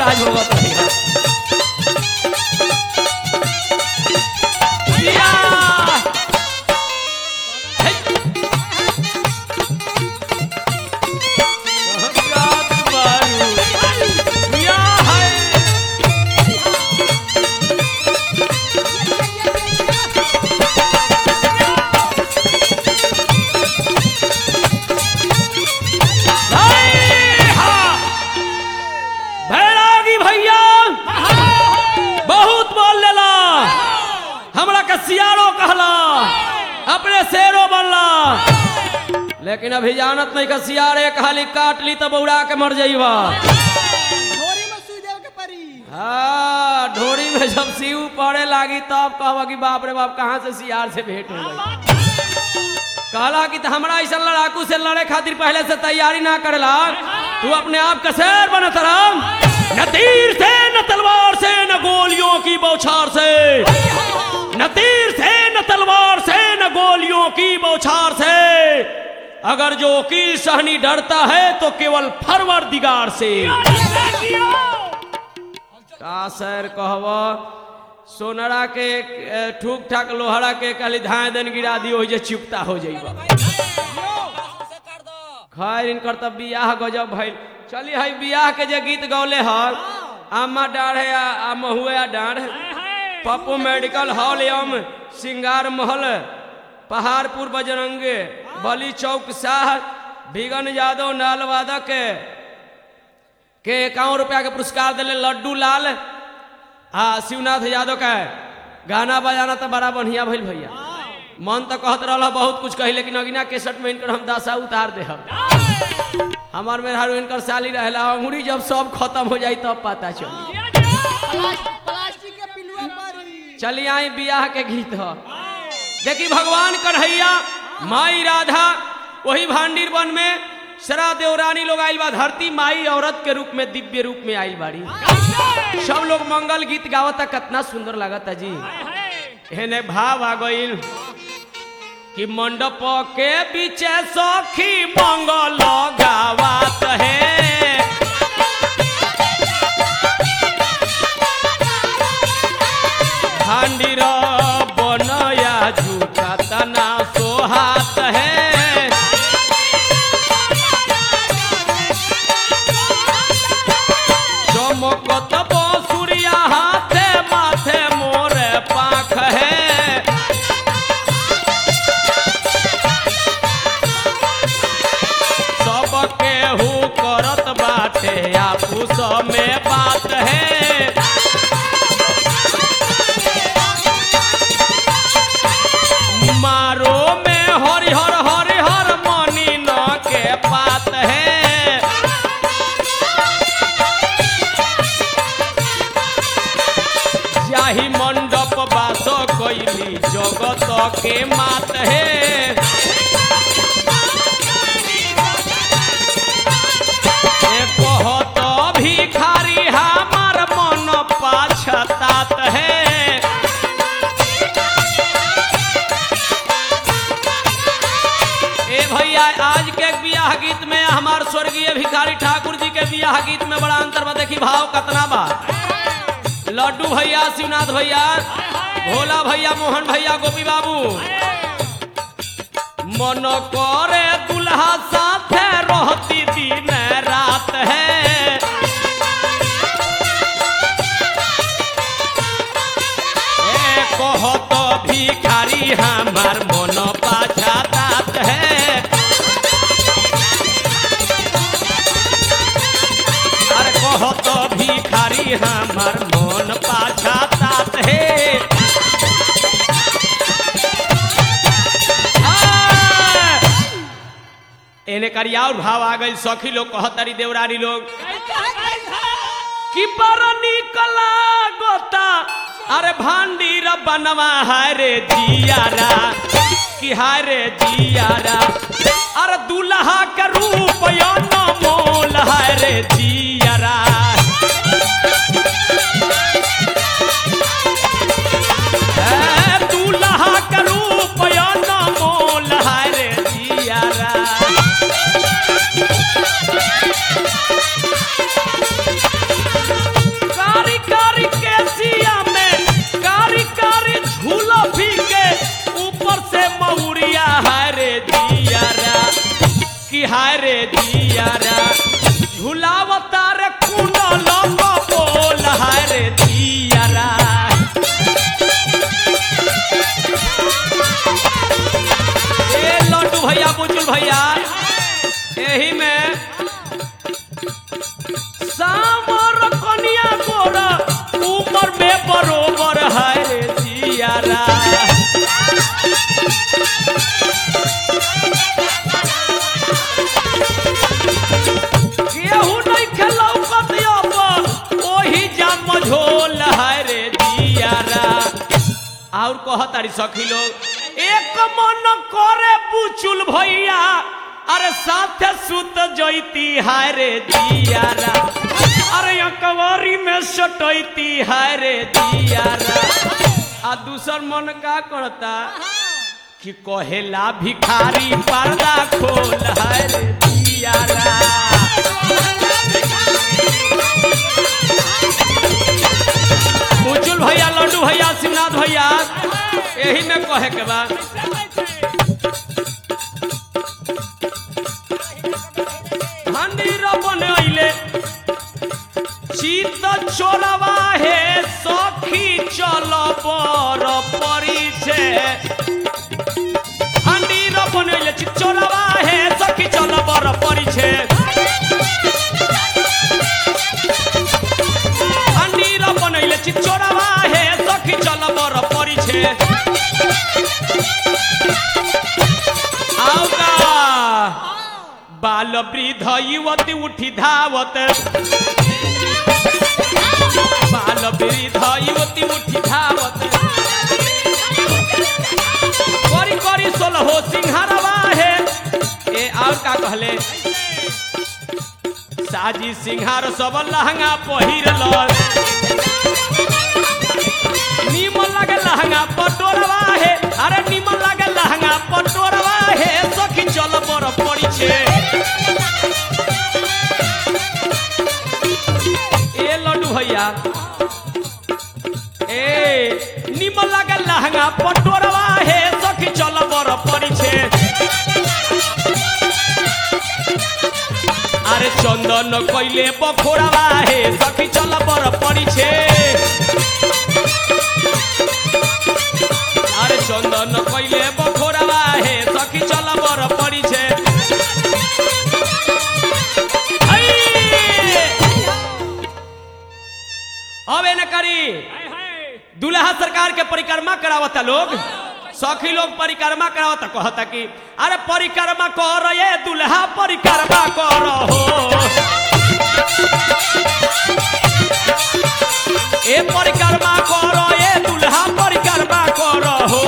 महाराज होगा तो भैया जिया! हे! जात बारू, जिया है। हाय! हा! भैरागी भैया बहुत बोल लेला हमरा के सियारो कहला अपने शेरो बनला लेकिन अभी जानत नहीं का सियारे कहली काट ली तो बौड़ा के मर जाइबा घोड़ी में सुई देव के परी हाँ ढोरी में जब सीऊ पड़े लागी तब कहबा कि बाप रे बाप कहाँ से सियार से भेंट हो गई कहला कि त हमरा ऐसा लड़ाकू से लड़े खातिर पहले से तैयारी ना करेला तू अपने आप का शेर बनत रहा न तीर से न तलवार से न गोलियों की बौछार से न तीर से न तलवार से न गोलियों की बौछार से अगर जो की सहनी डरता है तो केवल फरवर दिगार से का सर कहब सोनरा के ए, ठूक ठाक लोहरा के खाली धाए दन गिरा दियो जे चुपता हो जाइबा खैर इनकर तब बियाह गजब भइल चली हई बियाह के जे गीत गौले हल आमा डाढ़ है आ आ महुए आ डाढ़ पप्पू मेडिकल हॉल एवं सिंगार महल पहाड़पुर बजरंगे बली चौक शाह बिगन यादव नाल वादक के इक्यावन रुपया के पुरस्कार दिले लड्डू लाल आ शिवनाथ यादव का गाना बजाना तो बड़ा बढ़िया भइल भैया मन तो कहत रहा बहुत कुछ कही लेकिन अगिना केसट में इनकर हम दशा उतार दे हमार में हारू इनकर साली रहेला अंगुरी जब सब खत्म हो जाई तब पता चली प्लास्टिक प्लास्टिक के पिलुआ परी चली आई बियाह के गीत ह देखी भगवान कन्हैया माई राधा वही भांडीर वन में सरा देवरानी लोग आइल बा धरती माई औरत के रूप में दिव्य रूप में आइल बाड़ी सब लोग मंगल गीत गावता कितना सुंदर लागता जी हेने भाव आ गइल कि मंडप के पीछे सखी मंगल गावत है भांडीर बनया झूठा तना सोहात है चमकत बसुरिया हाथे माथे मोरे पाख है सब केहू करत बाटे आपूस में बात है मारो में हरिहर हरिहर मनी न के पात है जाहि मंडप बास कैली जगत के मात है ए कहत भिखारी हमार मन पाछतात है ए भैया आज के बियाह गीत में हमार स्वर्गीय भिखारी ठाकुर जी के बियाह गीत में बड़ा अंतर बा देखी भाव कतना बा लड्डू भैया शिवनाथ भैया भोला भैया मोहन भैया गोपी बाबू मन करे दुल्हा साथे रहती दिन रात है ए कहत भिखारी हमार मन पाछातात है अरे कहत भिखारी हमार मन पाछातात है आ! एने करिया और भाव आ गई सखी लोग कहतरी देवरानी लोग कि पर निकला गोता अरे भांडीर बनवा है रे जियारा कि हाय रे जियारा अरे दुल्हा के रूप यो न मोल है रे जियारा ए, दुल्हा के रूप यो न मोल है रे जियारा नइखे लौकत अब ओही जा मझोल है रे दियारा और कह तारी सखी लोग एक मन करे बुचुल भैया अरे साथे सुत जैती हाय रे दियारा अरे अकवारी में सटैती हाय रे दियारा आ दूसर मन का करता कि कहेला भिखारी पर्दा खोल हाय रे दियारा बुचुल भैया लड्डू भैया शिवनाथ भैया यही में कहे के बा हंडीर बनैले चित चोरवा हे सखी चल पर परी छे हंडीर बनैले चित चोरवा हे सखी चल पर परी छे हंडीर बनैले चित चोरवा हे सखी चल पर परी छे आउका बाल वृद्ध युवती उठी धावत बाल वृद्ध युवती उठी धावत करी करी सोलहो सिंहारवा है ए और का कहले साजी सिंहार सब लहंगा पहिरल निमन लगे लहंगा पटोरवा है अरे निमन लगे लहंगा पटोरवा है सखी चल पर पड़ी छे ए लड्डू भैया ए निमन लगे लहंगा पटोरवा है सखी चल पर पड़ी छे अरे चंदन कइले बखोरावा हे सखी चल पर पड़ी छे अरे चंदन कइले बखोरावा हे सखी चल पर पड़ी छे आई! अब एने करी दुल्हा सरकार के परिक्रमा करावता लोग सखी लोग परिक्रमा करावता कहता कि अरे परिक्रमा कर ये दुल्हा परिक्रमा कर हो ए परिक्रमा कर ये दुल्हा परिक्रमा कर हो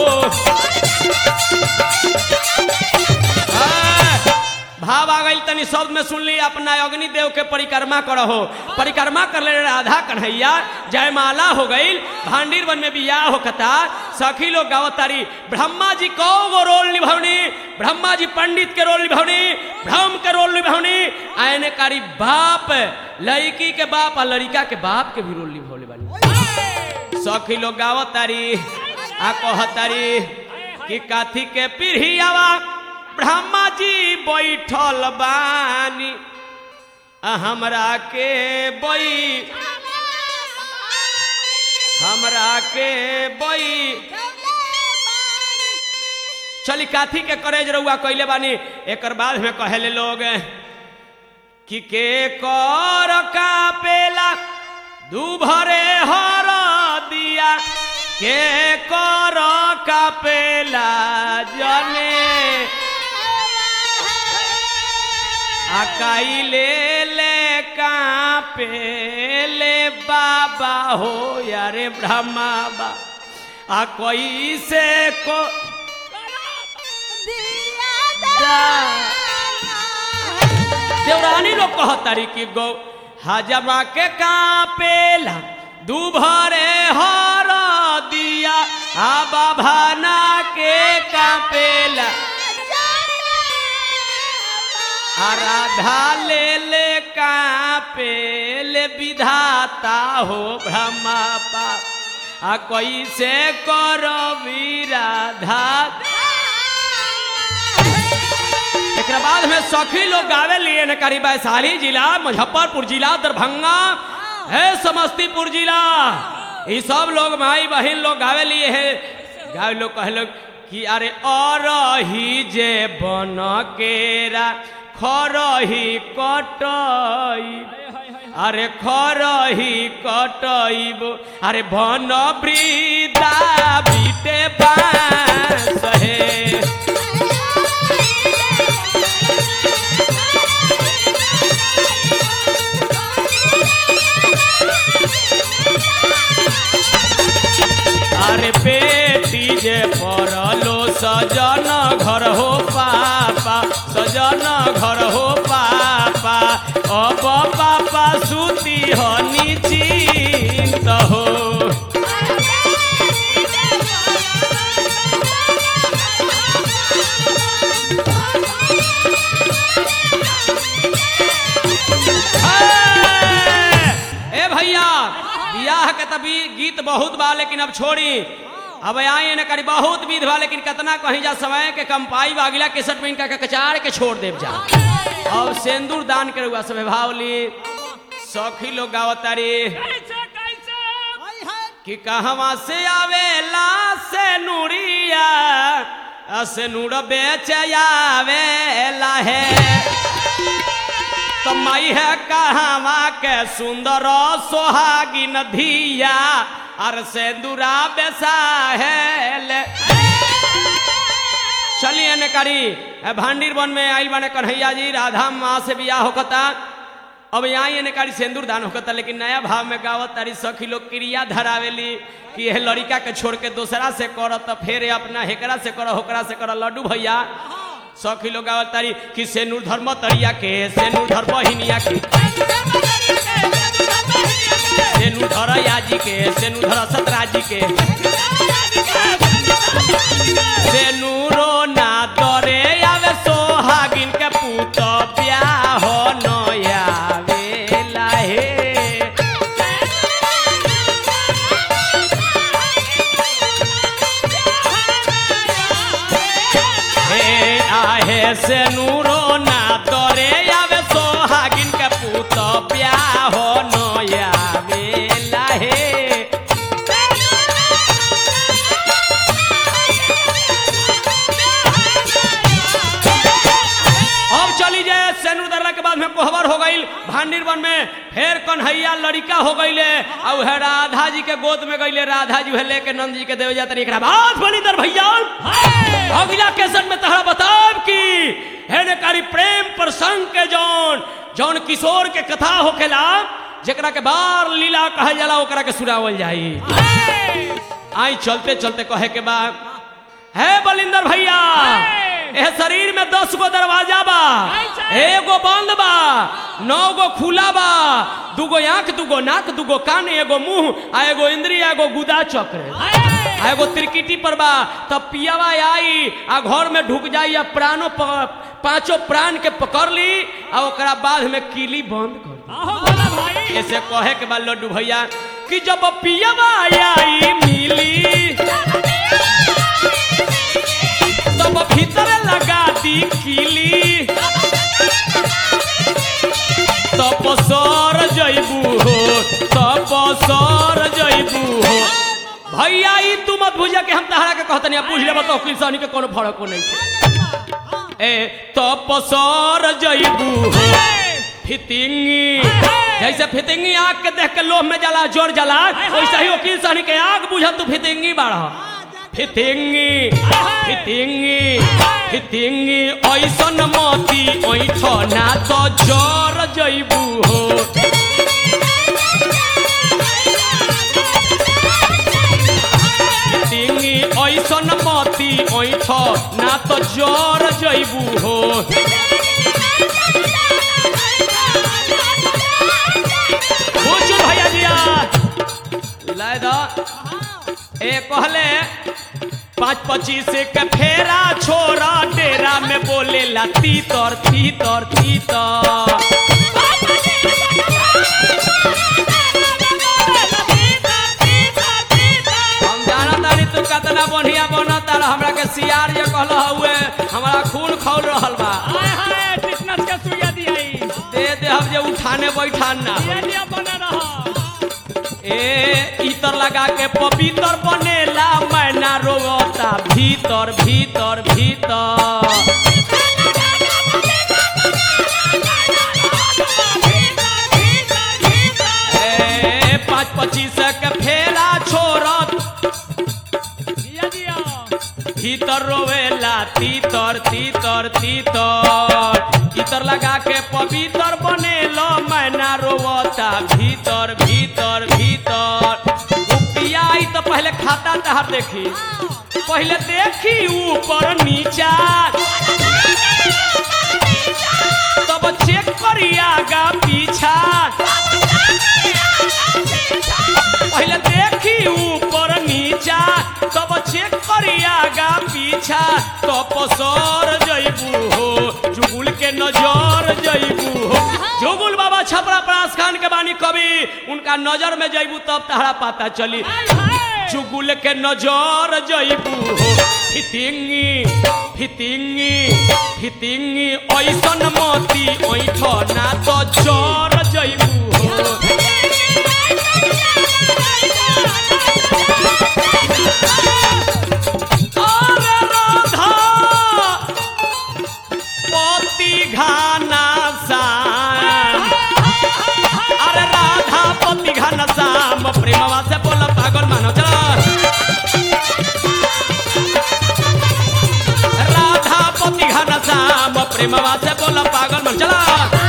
हाँ, भाव आ गई तनी शब्द में सुन ली अपना अग्नि देव के परिक्रमा करहो परिक्रमा कर ले राधा कन्हैया जयमाला हो गई भांडीर वन में बियाह हो कता सखी लोग गावतारी ब्रह्मा जी कौ गो रोल निभवनी ब्रह्मा जी पंडित के रोल निभवनी ब्रह्म के रोल निभवनी आयने कारी बाप लड़की के बाप और लड़का के बाप के भी रोल निभवले बानी सखी लोग गावतारी आ कहतारी कि काथी के पीढ़ियावा ब्रह्मा जी बैठल बानी आ हमरा के बई हमरा के बई चली काथी के करेज रहुआ कैले बानी एकर बाद में कहेले लोग कि के कर का पेला दू भरे हर दिया के कर का पेला जने अकाई ले ले कापे ले बाबा हो यारे ब्रह्मा बा आ कोई से को देवरानी लोग कहतारी कि गौ हजमा के कापेला दुभरे हर दिया आ बाभाना के कापेला आराधा ले ले कापे ले विधाता हो ब्रह्मा बाप आ कैसे करो विराधा एक बाद में सखी लोग गावे लिए न करी वैशाली जिला मुजफ्फरपुर जिला दरभंगा है समस्तीपुर जिला ये सब लोग भाई बहन लोग गावे लिए है गावे लोग कहे लोग कि अरे और ही जे बन केरा खरही कटई अरे खरही कटईब अरे बन वृदा बीटे बांस हे अरे बेटी जे पड़लो सजन घर हो पापा सजन घर हो पापा अब पापा सुती हो निश्चिंत हो ए भैया बियाह के तभी गीत बहुत बा लेकिन अब छोड़ी अब आई न करी बहुत विध बा लेकिन कितना कहीं जा समय के कंपाई बा अगला केसट में इनका के कचार के छोड़ देव जा अब सिंदूर दान करे हुआ सब भावली सखी लोग गावतारी कैसे कैसे हाय हाय कि कहवा से आवेला से नूरिया आ से नूर बेच आवेला है तो मई है कहवा के सुंदर सोहागिन धिया और सेंदूरा बेसा है ले चलिए ने करी ए भांडीर वन में आइल बने कन्हैया जी राधा माँ से बियाह होकता अब यहाँ ये कारी सिंदूर दान होकता लेकिन नया भाव में गावत तारी सखी लोग क्रिया धरावेली कि यह लड़का के छोड़ के दूसरा से कर तो फिर अपना हेकरा से कर होकरा से कर लड्डू भैया सखी लोग गावत तारी कि सेनूर धर्म तरिया के सेनूर धर्म हिनिया के सेनूर धर याजी के सेनूर धर सतराजी के सेनूरो ना दरे आवे सोहागिन के पूत ब्याह नया वेला हे हे आहे सेनूरो ना दरे आवे सोहागिन के पूत ब्याह नया वेला हे अब चली जाए सेनूर दर्रा के बाद में कोहबर हो गई भांडीर वन में फिर कन्हैया लड़का हो गईले अब है राधा जी के गोद में गईले राधा जी है लेके नंद जी के देव जाते एकरा बाद बनी दर भैया अगला केसन में तहरा बताब की है ने कारी प्रेम प्रसंग के जौन जौन किशोर के कथा होखेला जेकरा के बार लीला कहल जाला ओकरा के सुनावल जाई आई चलते चलते कहे के बाद है बलिंदर भैया ए शरीर में दस गो दरवाजा बा एगो बंद बा नौ गो खुला बा दूगो आंख दूगो नाक दूगो कान एगो मुंह आ एगो इंद्रिय एगो गुदा चक्र आ एगो त्रिकिटी पर बा तब पियावा आई आ घर में ढुक जाई आ प्राणो प- पांचों प्राण के पकड़ ली आ ओकरा बाद में कीली बंद कर दी आहो भोला भाई ऐसे कहे के बाद लड्डू भैया कि जब पियावा आई मिली तब भीतर लगा दी कीली तब सर जैबू हो तब सर जैबू हो भैया ई तू मत बुझा के हम तहरा के कहतनी पूछ ले बताओ किसानी के कोनो फर्क को नहीं है ए तब सर जैबू हो फितिंगी जैसे फितिंगी आग के देख के लोह में जला जोर जला वैसे ही वकील साहनी के आग बुझा तू फितिंगी बाढ़ फितिंगी फितिंगी फितिंगी ऐसन मती ऐठ ना तो जर जैबू हो फितिंगी ऐसन मती ऐठ ना तो जर जैबू हो बुझु भैया जिया लाय दा ए कहले पाँच पच्चीस के फेरा छोरा डेरा में बोले ला तीतर तीतर तीतर हम जाना तारी तू कितना बढ़िया बना तारा हमरा के सियार जे कहल हुए हमारा खून खौल रहल बा हाय हाय टिटनस के सुइया दियाई दे दे हम जे उठाने बैठान ना ये लिया बने रहा ए इतर लगा के पवित्र बनेला मैना रोता भीतर भीतर भीतर ए पाँच पच्चीस के फेरा छोड़त दिया दिया भीतर रोवेला तीतर तीतर तीतर इतर लगा के पवित्र बनेलो मैना रोवता भीतर भीतर भीतर रुपया आई तो पहले खाता तहार देखी पहले देखी ऊपर नीचा तब चेक करी आगा पीछा पहले देखी ऊपर नीचा तब चेक करी आगा पीछा तो पसर जइबू हो जुगुल के नजर जइबू हो जुगुल बाबा छपरा परास खान के बानी कवि उनका नजर में जइबू तब तहरा पता चली चुगुल के नजर जइबू हो फितिंगी फितिंगी फितिंगी ऐसन मोती ऐठ ना तो जर जइबू हो अरे राधा पति घाना सा अरे राधा पति घन श्याम प्रेमवा से बोल पागल मानो चला राधा पति घन श्याम प्रेमवा से बोल पागल मानो चला